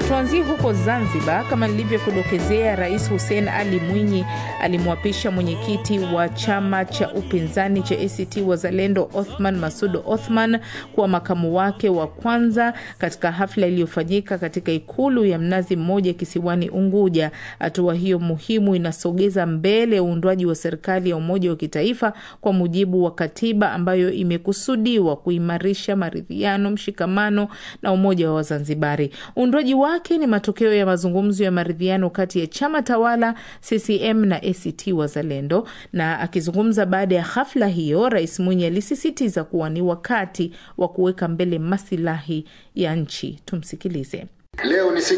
Tuanzie huko Zanzibar. Kama nilivyokudokezea, Rais Hussein Ali Mwinyi alimwapisha mwenyekiti wa chama cha upinzani cha ACT Wazalendo Othman Masud Othman kuwa makamu wake wa kwanza katika hafla iliyofanyika katika ikulu ya Mnazi Mmoja kisiwani Unguja. Hatua hiyo muhimu inasogeza mbele uundwaji wa serikali ya umoja wa kitaifa kwa mujibu wa katiba ambayo imekusudiwa kuimarisha maridhiano, mshikamano na umoja wa Wazanzibari. Uundwaji wake ni matokeo ya mazungumzo ya maridhiano kati ya chama tawala CCM na ACT Wazalendo. Na akizungumza baada ya hafla hiyo, Rais Mwinyi alisisitiza kuwa ni wakati wa kuweka mbele masilahi ya nchi. Tumsikilize. Leo ni siku